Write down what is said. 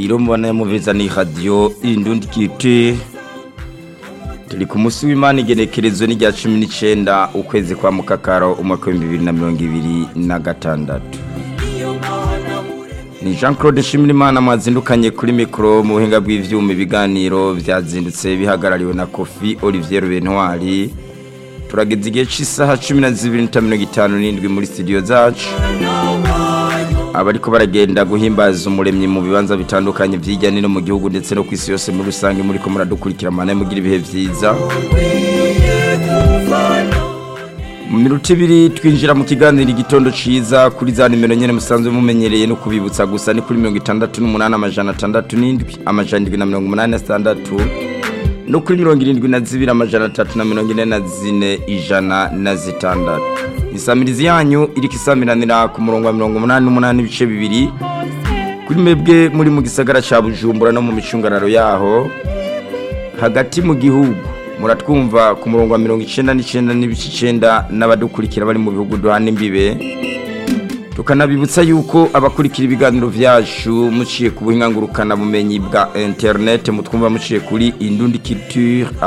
ikiganiro mubona muviza ni radio indundi kiti turi ku munsi w'imana igenekerezo ni rya cumi n'icenda ukwezi kwa mukakaro umwaka w'ibihumbi bibiri na mirongo ibiri na gatandatu ni jean claude nshimirimana mwazindukanye kuri mikoro mu buhinga bw'ivyuma ibiganiro vyazindutse bihagarariwe na kofi olivier bentwari turageze igihe cy'isaha cumi na zibiri n'itanu mirongo itanu n'indwi muri studio zacu abariko baragenda guhimbaza umuremyi mu bibanza bitandukanye vy'ijya nino mu gihugu ndetse no ku isi yose muri rusange muriko muradukurikira mana mugira ibihe vyiza mu minota ibiri twinjira mu kiganiro igitondo ciza kuri za nimero nyene musanzwe mumenyereye no kubibutsa gusa ni kuri mirongo itandatu n'umunani amajana atandatu n'indwi amajana indwi na mirongo umunani na sitandatu no kuri mirongo irindwi na zibiri amajana atatu na mirongo ine na zine ijana na zitandatu isamirizi yanyu iriko isamiranira ku murongo wa mirongo umunani n'umunani ibice bibiri kuri mwebwe muri mu gisagara ca bujumbura no mu micungararo yaho hagati mu gihugu muratwumva ku murongo wa mirongo icenda n'icenda n'ibice icenda n'abadukurikira bari mu bihugu duhana imbibe tukanabibutsa yuko abakurikira ibiganiro vyacu muciye ku buhinga ngurukana bumenyi bwa internet mutwumva muciye kuri indundi culture